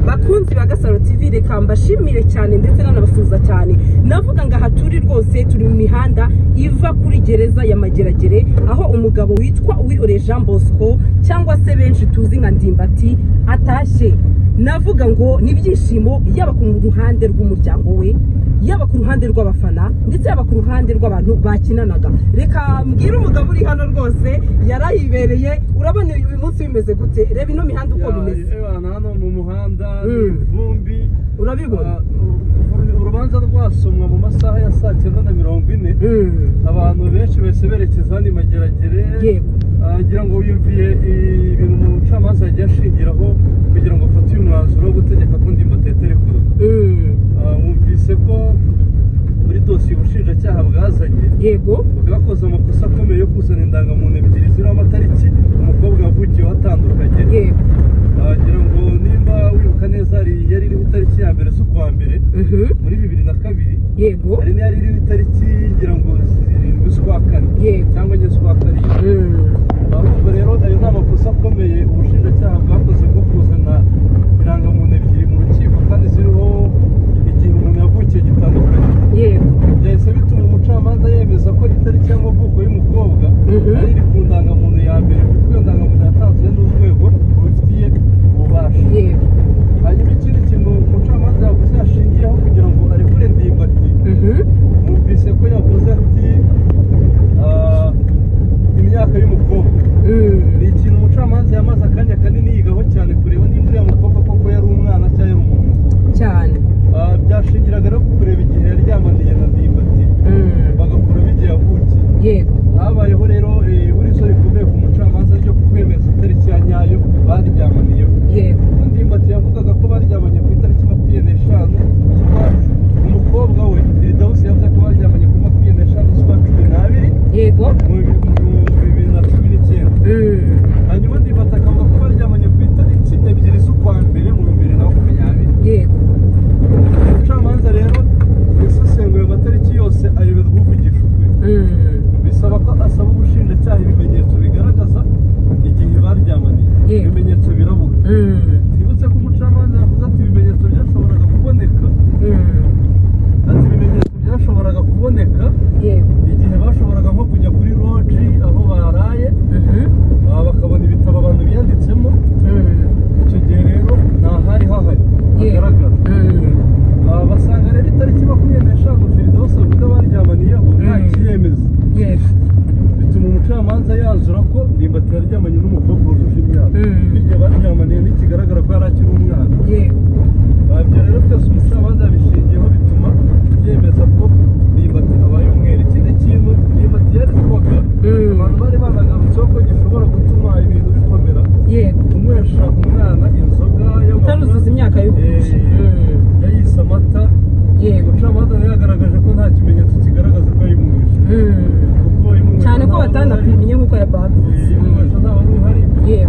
abakunzi ba gasaro tv reka mbashimire cyane ndetse nanabasuhuza cyane navuga ngo aha turi rwose turi mu mihanda iva kuri gereza ya mageragere aho umugabo witwa uwihoreye jean bosco cyangwa se benshi tuzi nka ndimbati atashye navuga ngo ni ibyishimo yaba ku ruhande rw'umuryango we yaba ku ruhande rw'abafana ndetse yaba ku ruhande rw'abantu bakinanaga reka mbwire umugabo uri hano rwose yarayibereye urabona uyu munsi bimeze gute reba ino mihanda uko bimeze abantu hano mu muhanda Mm. vumbi urabibona urubanza rwasomwa mu masaha ya saa cyenda na mirongo ine Mm. abantu benshi bahise berekeza hano i mageragere Yego. agira ngo yumviye ibintu umucamanza yagiye ashingiraho kugira ngo afate uyu mwanzuro wo gutegeka ko ndimbati ari kure Mm. wumvise ko muri dosiye ubushinjacyaha bwazanye yego bwakoze amakosa akomeye yo kuzana indangamuntu ebyiri ziriho amatariki umukobwa wavukiyeho atandukanye yego wagira ngo nimba wibuka neza hari yari iriho itariki ya mbere z'ukwa mbere Mhm. muri bibiri na kabiri yego hari n'iyari iriho itariki ngira ngo zirindwi z'ukwa kane Yego. cyangwa enye z'ukwa karindwi Mm. ahubwo rero ayo ni amakosa akomeye ubushinjacyaha bwakoze bwo kuzana indangamuntu ebyiri mu rukiko kandi ziriho igihe umuntu yavukiye gitandukanye yego byahise bituma umucamanza yemeza ko itariki y'amavuko y'umukobwa Mhm. ari iri ku ndangamuntu ya mbere kuko iyo ndangamuntu yatanzwe n'urwego rubifitiye ububasha yego hanyuma ikindi kintu umucamanza yavuze yashingiyeho kugira ngo arekure ndimbati Mhm. numvise ko yavuze ati "Ah, imyaka y'umukobwa Mm. ni ikintu umucamanza yamaze akanya kanini yigaho cyane kureba nimba uriya mukobwa koko yari umwana cyangwa yari umuntu cyane Ah, byashingiraga no ku kureba igihe yaryamaniye na ndimbati Mm. bagakuramo igihe yavukiye yego habayeho rero ihurizo rikomeye ku mucamanza ryo kwemeza itariki ya nyayo baryamaniyeho yego ndimbati yavugaga ko baryamanye ku itariki makumyabiri n'eshanu z'ukwa umukobwa we firidawusi yavuze ko baryamanye ku makumyabiri n'eshanu z'ukwa cumi n'abiri yego mu bi- mu bibiri na cumi n'icyenda Mm. hanyuma ndimbati akavuga ko baryamanye ku itariki ebyiri z'ukwa mbere mu bibiri na makumyabiri yego umucamanza rero yasesenguye amatariki yose ayoberwa uvugisha ukuri Mm. bisaba ko asaba ubushinjacyaha ibimenyetso bigaragaza igihe baryamaniye Yewe. ibimenyetso birabura Mm. twibutse ko umucamanza yavuze ati ibimenyetso byashoboraga kuboneka Mm. ati ibimenyetso byashoboraga kuboneka yego igihe bashoboraga nko kujya kuri roji aho baraye Mhm. aha bakabona ibitabo abantu biyanditsemo Mm. icyo gihe rero ntahari hahari Yewe. hagaragara Mm. Aha basanga rero itariki makumyabiri n'eshanu firidaus avuga baryamaniyeho nta Mm. kiyemeza yego bituma umucamanza yanzura ko ndimbati yaryamanye n'umukobwa wujuje imyaka Mm. n'igihe baryamaniye ntikigaragara ko yari akiri umwana yego Ah, ibyo rero byose umucamanza yabishingiyeho bituma yemeza ko ndimbati abaye umwere ikindi kintu ndimbati yari kubaga Mm. abantu bari banagarutseho ko gishobora gutuma ibintu bikomera yego kunywesha umwana inzoga utaruzuza imyaka y'ubuvuzi Eh, yayise amata yego umucamanza nawe yagaragaje ko nta kimenyetso kigaragaza ko yayimwishe Mm. kuko yayimwishe cyane ko ntawe wari- batanapimye nk'uko Eh, yabavuze yayimwishe ntawe wari uhari yego igihe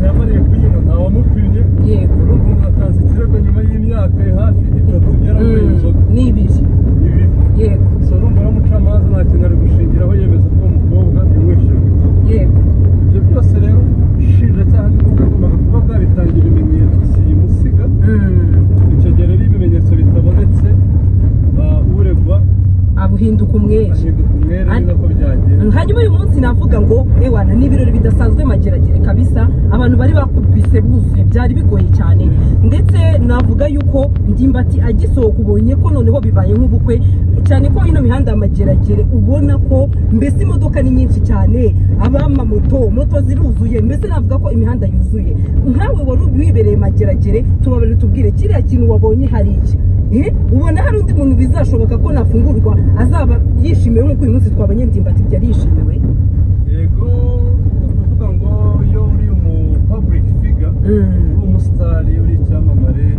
yamariye kuyinywa ntawamupimye yego urumva umuntu atanze ikirego nyuma y'imyaka hafi itatu yaranyweye inzoga Mm. ni ibiri ibi yego gusa urumva rero umucamanza nta kintu ari gushingiraho yemeza ko uwo mukobwa yanywesheje inzoga yego ibyo byose rero ubushinjacyaha nibwo bwagombaga kuba bwabitangira ibimenyetso simusiga Mm. icyo gihe rero ibimenyetso bitabonetse ah, uregwa abuhinduka umwere ahinduka umwere Andi- neza ko byagenda hanyuma uyu munsi navuga ngo ewana ni ibirori bidasanzwe mageragere kabisa abantu bari bakubise buzuye byari bigoye cyane ndetse navuga yuko ndimbati agisohoka ubonye ko noneho bibaye nk'ubukwe cyane ko ino mihanda ya mageragere ubona ko mbese imodoka ni nyinshi cyane abamamoto moto ziruzuye mbese navuga ko imihanda yuzuye nkawe wari wibereye mageragere tubabarire tubwire kiriya kintu wabonye hari iki Eh, ubona hari undi muntu bizashoboka ko nafungurwa azaba yishimiwe nk'uko uyu munsi twabonye ndimbati byari yishimiwe yego ni ukuvuga ngo iyo uri umu public figure uri umusitari uri icyamamare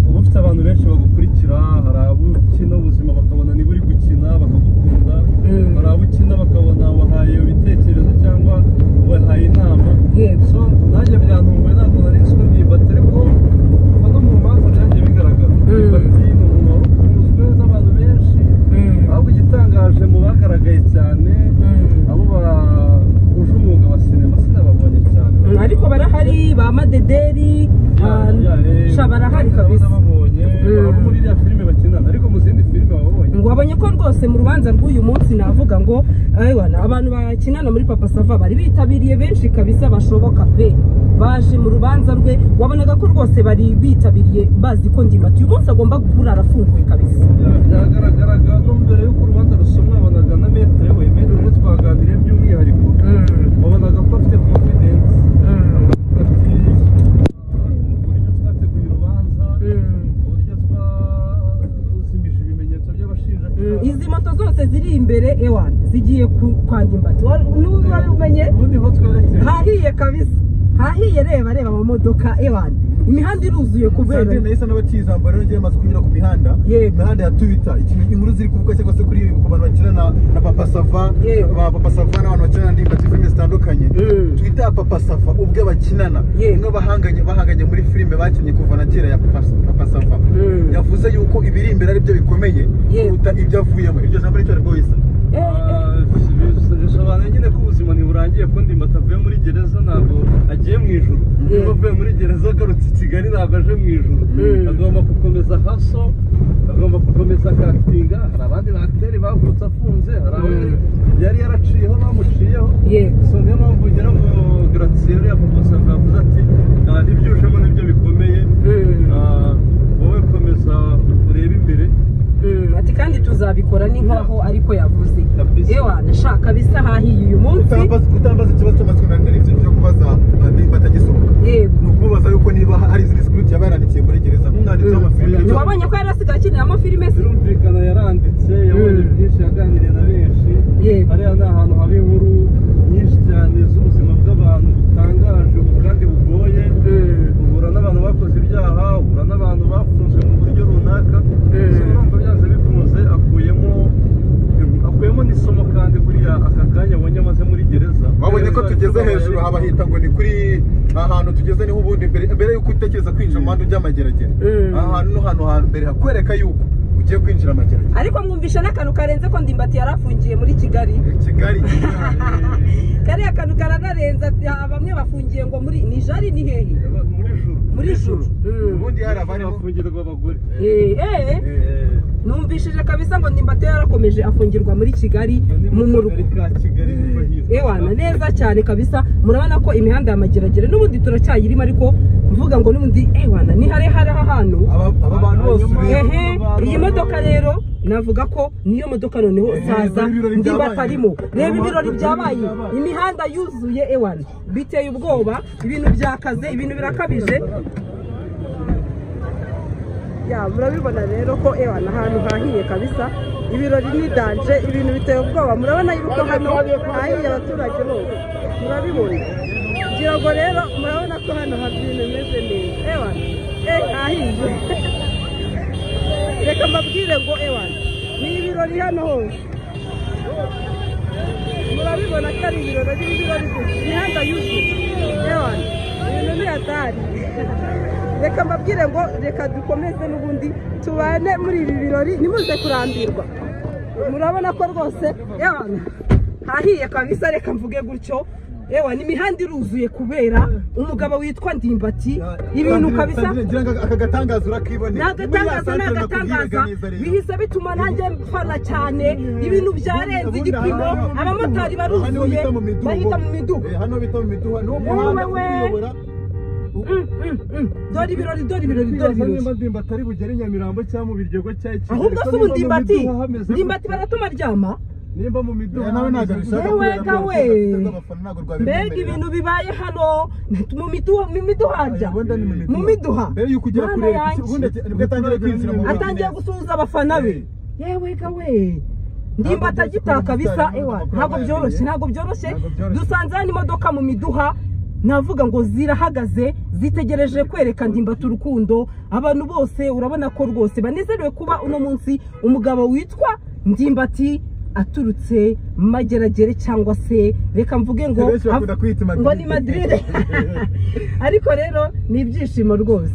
uba ufite abantu benshi bagukurikira hari abo ukina ubuzima bakabona niba uri gukina bakagukunda Mm. hari abo ukina bakabona wahaye ibitekerezo cyangwa wahaye inama Yego. so nanjye byantunguye ntabwo nari nzi ko ndimbati ariko kuva no mu manza byagiye bigaragara ndimbati ni umuntu wari ukunzwe n'abantu benshi ahubwo igitangaje mu bagaragaye cyane abo bahuje umwuga wa sinema sinababonye cyane Mm, ariko barahari ba madederi Ya- ah, ya, eh, Sha, barahari kabisa. babonye Mm. baba muri iriya filime bakinana ariko mu zindi filime baba babonye ngo abonye ko rwose mu rubanza rw'uyu munsi navuga ngo "Ewana, abantu bakinana muri papa sava bari bitabiriye benshi kabisa bashoboka pe baje mu rubanza rwe wabonaga ko rwose bari bitabiriye bazi ko ndimati uyu munsi agomba guhura arafunguye kabisa Bya- byagaragaraga no mbere y'uko urubanza rusomwa wabonaga na metere we metere we twaganiriye by'umwihariko wabonaga ko afite confidence ati uburyo twateguye urubanza uburyo twazimije ibimenyetso Mm, by'abashinjacyaha izi moto zose ziri imbere ewana zigiye ku- kwa ndimbati n'ubumenye ubundi ho twerekeye hahiye kabisa hahiye reba reba amamodoka ewana imihanda iruzuye kubera Sandrine nahise n'abatizamba rero ngewe maze kunyura ku mihanda Yego. imihanda ya twita ikintu inkuru ziri kuvuga cyangwa se kuri ku bantu bakina na, na papa sava Yego. ba papa sava n'abantu bakina na ndimba filime zitandukanye Mm. twita ya papa sava ubwe bakinana Yego. umwe bahanganye bahanganye muri filime bakinnye kuva na kera ya papa, papa sava Mm. yavuze yuko ibiri imbere ari byo bikomeye Yego. kuruta ibyo avuyemo iryo jambo ricyo rwose Eh, eh. bisobanuye nyine ko ubuzima ntiburangiye ko ndimbati avuye muri gereza ntabwo agiye mu ijuru niba avuye muri gereza agarutse i kigali ntabwo aje mu ijuru agomba gukomeza haso agomba gukomeza akakitinga hari abandi bagiteri bavutse afunze hari abandi yari yaraciyeho bamuciyeho Yego. so niyo mpamvu ugira ngo garatiyeri yakomosanga yavuze ati "Ah, ibyo ujemo nibyo bikomeye Ah, wowe komeza urebe imbere Mm, ati kandi tuzabikora ni nkaho ariko yavuze Kabisa. ewa nashaka bisa hahiye uyu munsi Utambaza- utambaza ikibazo cy'amatsiko nari nari cyo kubaza na ndimba atagisohoka yego ni ukubaza yuko niba hari izindi sikuru yaba yarandikiye muri gereza nk'umwanditsi w'amafilime cyangwa- ntiwabonye ko yari asigaye akiniramo filime se birumvikana yaranditse yabonye Mm. byinshi yaganiriye na benshi Yego. hariya ni ahantu haba inkuru nyinshi cyane z'ubuzima bw'abantu butangaje ubu kandi bugoye uhura n'abantu bakoze ibyaha uhura n'abantu bafunzwe mu buryo runaka gusa urumva byanze bikunze akuyemo akuyemo n'isomo kandi buriya aka kanya wabonye amaze muri gereza wabonye ko tugeze hejuru habahita ngo ni kuri ahantu tugeze niho ubundi mbere mbere yuko utekereza kwinjira mu muhanda ujya amageragere aha hantu no hano hambere hakwereka yuko ugiye kwinjira amageragere ariko mwumvisha n'akantu karenze ko ndimbati yari afungiye muri kigali kigali kariya kantu karanarenze ati, ah, bamwe bafungiye ngo muri ni jari ni hehe muri juru muri juru ubundi hari abarimo abafungirwa abagore Eh, eh, Eh, numvishije kabisa ngo ndimbati yarakomeje afungirwa muri kigali mu murwa kagari ka kigali niho hitwa. ewana neza cyane kabisa murabona ko imihanda ya mageragere n'ubundi turacyayirimo ariko mvuga ngo n'ubundi ewana ni hare hari ahantu aba aba bantu bose ubizi. ehe iyi modoka rero navuga ko niyo modoka noneho Ehe, zaza reba ibirori ndi byabaye. batarimo reba Reba ibirori ibirori byabaye byabaye. imihanda yuzuye ewana biteye ubwoba ibintu byakaze ibintu birakabije ya murabibona rero ko ewana ahantu hahiye kabisa ibirori ni danje ibintu biteye ubwoba murabona yuko hano hahiye abaturage bose murabibona ngira ngo rero murabona ko hano habyina imeze neza ewana eh hahiye reka mbabwire ngo ewana ni ibirori hano hose murabibona ko ari ibirori ari ibirori gusa imihanda yuzuye ewana ibintu ni hatari reka mbabwire ngo reka dukomeze n'ubundi tubane muri ibi birori ntimuze kurambirwa murabona ko rwose ewana hahiye kabisa reka mvuge gutyo ewa imihanda iruzuye kubera umugabo witwa ndimbati ibintu kabisa Sandrine, ngira ngo aka gatangaza urakibonera ni agatangaza ni agatangaza bihise bituma nanjye mfana cyane ibintu byarenze igipimo abamotari baruzuye bahita mu midugudu hano bita mu miduha ni wo Wowe muhanda we. ukuyobora dore ibirori dore ibirori dore Kwibaza ibirori niba ndimbati ari bugere Nyamirambo cyangwa mu biryogo cya Kigali ahubwo ko se ubu niba mu ndimbati miduha hameze ndimbati baratuma aryama nimba mu miduha nawe ntabwo hameze Yewe abishaka kubera ko gawe. abafana ntabwo rwabibemerera. mbega ibintu bibaye hano mu miduha mu miduha harya Ubundi ni mu miduha mbere y'uko ugera Mana kuri Eric, yanjye. ubundi nibwo atangiye kwinjira mu bantu atangiye gusuhuza abafana be yewe gawe ndimba atagitaka bisa ewa ntabwo byoroshye ntabwo byoroshye dusanze hano imodoka mu miduha navuga ngo zirahagaze zitegereje kwereka ndimbati urukundo abantu bose urabona ko rwose banezerewe kuba uno munsi umugabo witwa ndimbati aturutse mageragere cyangwa se reka mvuge ngo Benshi bakunda kwiyita Madrid. ngo ni madiride ariko rero ni ibyishimo rwose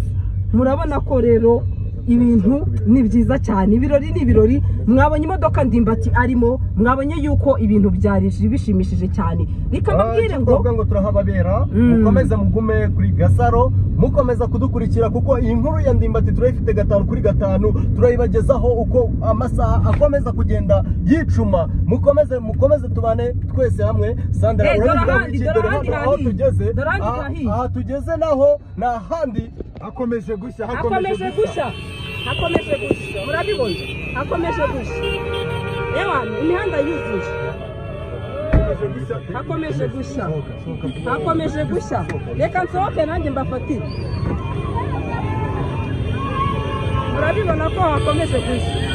murabona ko rero ibintu ni byiza cyane ibirori ni ibirori mwabonye imodoka ndimbati arimo mwabonye yuko ibintu byari bishimishije cyane reka mubwire ngo kuvuga ngo turahababera Mm. mukomeze mugume kuri gasaro mukomeza kudukurikira kuko iyi nkuru ya ndimbati turayifite gatanu kuri gatanu turayibagezaho uko amasaha akomeza kugenda yicuma mukomeze mukomeze tubane twese hamwe sandra Eh, dore urabivuga ahandi, iki? dore Dore ahandi hano aho hariya. tugeze Dore ahandi aha- hariya. aha tugeze naho ni ahandi hakomeje gushya akomeje gushya akomeje gushya murabibona akomeje gushya yewe imihanda yuzuye hakomeje gushya akomeje gushya akomeje gushya reka nsohoke nanjye mbafatire murabibona ko hakomeje gushya